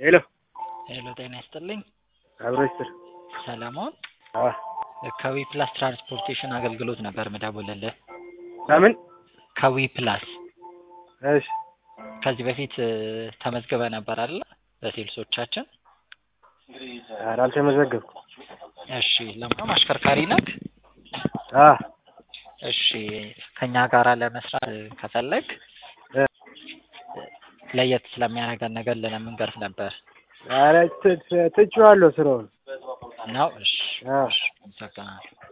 ሄሎ ሄሎ ጤና ይስጥልኝ። አብሮ ይስጥር። ሰለሞን አዎ ከዊ ፕላስ ትራንስፖርቴሽን አገልግሎት ነበር ምደውልልህ። ከምን? ከዊ ፕላስ እሺ ከዚህ በፊት እ፣ ተመዝግበህ ነበር አይደለ? በሴልሶቻችን። ኧረ አልተመዘገብኩም። እሺ ለማንኛውም አሽከርካሪ ነህ? አ እሺ ከኛ ጋር ለመስራት እ፣ ከፈለግ እ፣ ለየት ስለሚያደርገን ነገር ልነግርህ ነበር ኧረ ት- ት- ትቼዋለሁ ስራውን። ነው። እሺ አዎ እሺ፣ አመሰግናለሁ።